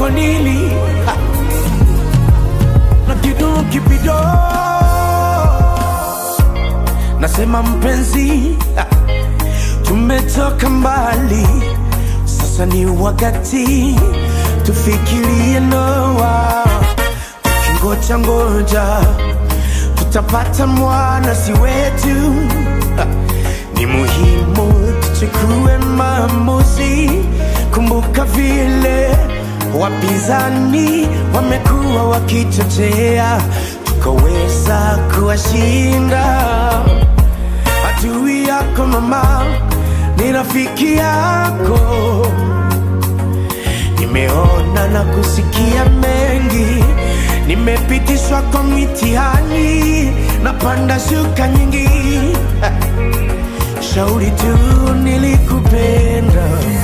kwako nini Ha. na kitu kipido nasema mpenzi ha. tumetoka mbali sasa ni wakati tufikirie ndoa tukingoja ngoja tutapata mwana si wetu Ha. ni muhimu tuchukue maamuzi kumbuka vile wapinzani wamekuwa wakichochea tukaweza kuwashinda adui yako mama ni rafiki yako nimeona na kusikia mengi nimepitishwa kwa mitihani na panda shuka nyingi shauri tu nilikupenda